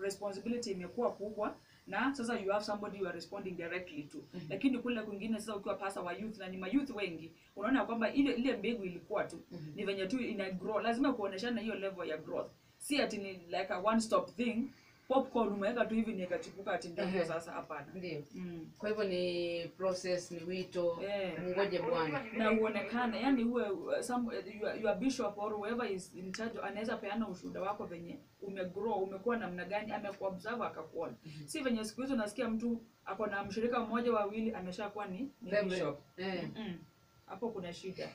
responsibility imekuwa kubwa na sasa you have somebody you are responding directly to Mhm. lakini kule kwingine sasa ukiwa pasa wa youth na ni mayouth wengi unaona kwamba ile ile mbegu ilikuwa tu Mhm. ni venye tu ina grow lazima kuoneshana hiyo level ya growth si ati ni like a one stop thing popcorn umeweka tu hivi ni ikachipuka ati ndio Ehe. sasa hapana ndio mm. kwa hivyo ni process ni wito Eh. ngoje bwana na uonekane yani uwe uh, some, uh, your, your bishop or whoever is in charge anaweza peana ushuhuda wako venye umegrow umekuwa namna gani amekuobserve akakuona Mhm. si venye siku hizi unasikia mtu ako na mshirika mmoja wawili ameshakuwa ni, ni Reverend. bishop eh. Mm. hapo kuna shida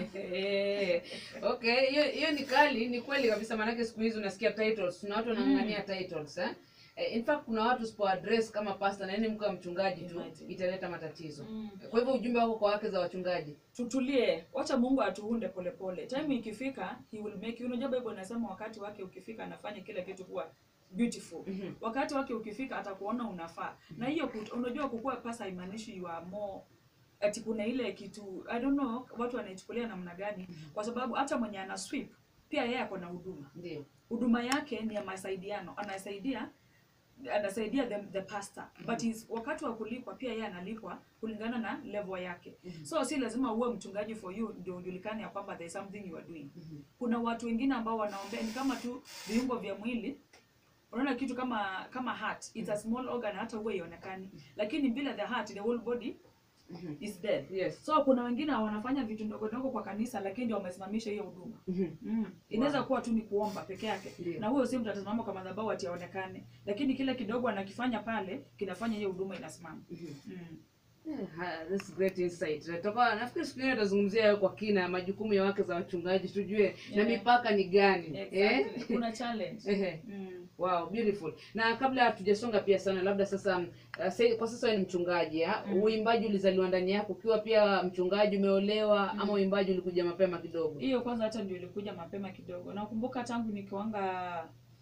Eh, okay hiyo hiyo ni kali ni kweli kabisa maanake siku hizi unasikia titles kuna watu wanang'ang'ania titles eh? Eh, in fact kuna watu sipo address kama pastor na yani mke wa mchungaji tu Imagine. italeta matatizo mm. kwa hivyo ujumbe wako kwa wake za wachungaji tutulie wacha mungu atuunde polepole time ikifika he will make you unajua bible inasema wakati wake ukifika anafanya kila kitu kuwa beautiful Mhm. wakati wake ukifika atakuona unafaa na hiyo kut- unajua kukuwa pasa haimaanishi you are more ati kuna ile kitu i don't know watu wanaichukulia namna gani kwa sababu hata mwenye ana sweep pia yeye ako na huduma ndio huduma yake ni ya masaidiano anasaidia anasaidia the, the pastor but is, wakati wa kulipwa pia yeye analipwa kulingana na level yake Mhm. so si lazima uwe mchungaji for you ndio ujulikane ya kwamba there is something you are doing Mhm. kuna watu wengine ambao wanaombea ni kama tu viungo vya mwili unaona kitu kama kama heart it's a small organ hata huwa ionekani lakini bila the heart the whole body Mhm. is dead yes so kuna wengine wanafanya vitu ndogo ndogo kwa kanisa lakini ndio wamesimamisha hiyo huduma Mhm. Mm. Inaweza kuwa tu ni kuomba peke yake Ndio. na huyo si mtu atasimama kwa madhabahu ati aonekane, lakini kile kidogo anakifanya pale kinafanya hiyo huduma inasimama. Mhm. Mm. Eh, ha- that's great insight. Tutakuwa nafikiri siku nyingine tutazungumzia hayo kwa kina majukumu ya wake za wachungaji tujue na Yeah. mipaka ni gani. Exactly. Kuna challenge. Ehe. Mm. Wow, beautiful. Na kabla hatujasonga pia sana labda sasa uh, say, kwa sasa wewe ni mchungaji ya? Mm. Uimbaji ulizaliwa ndani yako ukiwa pia mchungaji umeolewa Mm. ama uimbaji ulikuja mapema kidogo? Hiyo kwanza hata ndio ilikuja mapema kidogo. Nakumbuka tangu nikiwanga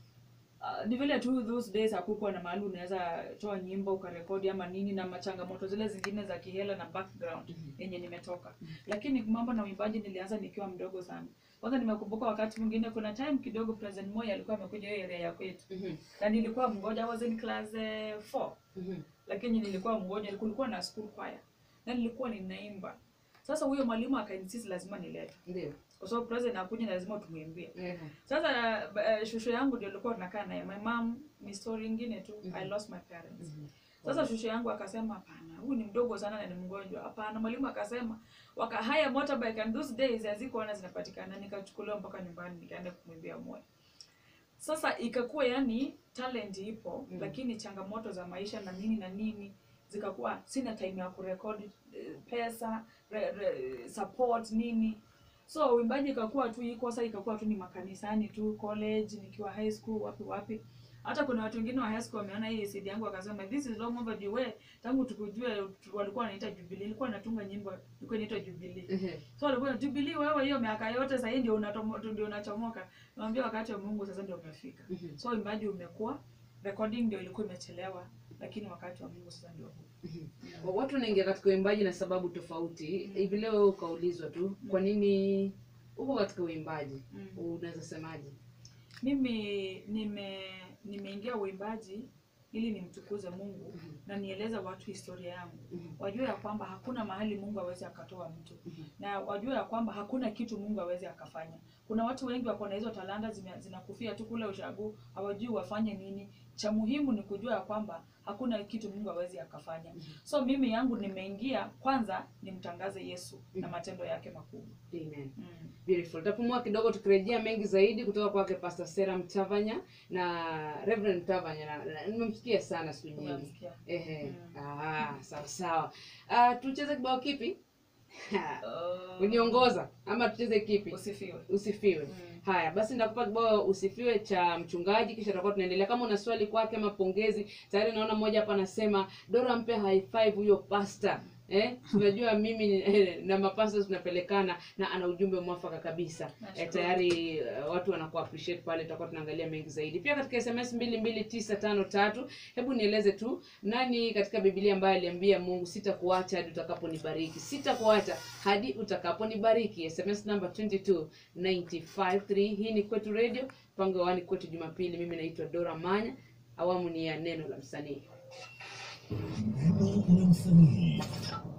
Uh, ni vile tu those days hakukuwa na mahali unaweza toa nyimbo ukarekodi ama nini na machangamoto zile zingine za kihela na background Mhm. yenye nimetoka lakini mambo na uimbaji nilianza nikiwa mdogo sana kwanza nimekumbuka wakati mwingine kuna time kidogo president Moi alikuwa amekuja hiyo area ya kwetu Mhm. na nilikuwa mgoja I was in class 4 Mhm. lakini nilikuwa mgoja kulikuwa na school choir na nilikuwa ninaimba sasa huyo mwalimu akainsist lazima nilete Ndio. kwa sababu president akuja lazima tumwimbie Ehe. sasa uh, shushu yangu ndio ilikuwa tunakaa naye my mom ni story ingine tu Mhm. i lost my parents Mhm. sasa shushu yangu akasema hapana huyu ni mdogo sana na ni mgonjwa hapana mwalimu akasema wakahaya motorbike and those days hazikuona zinapatikana nikachukuliwa mpaka nyumbani nikaenda kumwimbia moyo sasa ikakuwa yani talent ipo Mm. lakini changamoto za maisha na nini na nini zikakuwa sina time ya kurekodi eh, pesa re, re, support nini so uimbaji ikakuwa tu iko sasa ikakuwa tu ni makanisani tu college nikiwa high school wapi wapi hata kuna watu wengine wa high school wameona hii CD yangu wakasema this is long overdue we tangu tukujue tu- walikuwa wanaita Jubilee ilikuwa natunga nyimbo ilikuwa inaitwa Jubilee Ehe. so walikuwa na Jubilee wewe hiyo miaka yote sasa hii ndio unatomo ndio unachomoka naambia wakati wa Mungu sasa ndio umefika Mhm. so uimbaji umekuwa recording ndio ilikuwa imechelewa lakini wakati wa Mungu sasa ndio huu Wa- Watu wanaingia katika uimbaji na sababu tofauti. Hivi leo wewe ukaulizwa tu kwa nini uko katika uimbaji? Mm. Unaweza semaje? mimi nime nimeingia uimbaji ili nimtukuze Mungu Mhm. na nieleze watu historia yangu Mhm. wajue ya kwamba hakuna mahali Mungu awezi akatoa mtu Mhm. na wajue ya kwamba hakuna kitu Mungu awezi akafanya. Kuna watu wengi wako na hizo talanta zime- zinakufia tu kule ushagu, hawajui wafanye nini. Cha muhimu ni kujua ya kwamba hakuna kitu Mungu awezi akafanya. So mimi yangu nimeingia kwanza nimtangaze Yesu na matendo yake makubwa. Amen. Mm. Beautiful. Tutapumua kidogo tukirejea mengi zaidi kutoka kwake Pastor Sera Mtavanya na Reverend Mtavanya na, na nimemsikia sana siku nyingi. Umemsikia? Ehe. Mm. Ah, sawa sawa. Ah, tucheze kibao kipi? Uh, Uniongoza ama tucheze kipi? Usifiwe. Usifiwe. Mm. Haya, basi nitakupa kibao usifiwe cha mchungaji, kisha tutakuwa tunaendelea. Kama una swali kwake ama pongezi, tayari naona mmoja hapa anasema Dora, mpe high five huyo pastor. Eh, tunajua mimi eh, na mapasta tunapelekana na ana ujumbe mwafaka kabisa. Eh, Nashukuru. tayari eh, watu wanakuwa appreciate pale, tutakuwa tunaangalia mengi zaidi. Pia katika SMS 22953 hebu nieleze tu nani katika Biblia ambaye aliambia Mungu sitakuacha hadi utakaponibariki. Sitakuacha hadi utakaponibariki. SMS number 22953. Hii ni Kwetu Radio, mpango wa Wani Kwetu Jumapili. Mimi naitwa Dora Manya. awamu ni ya neno la msanii Neno la msanii.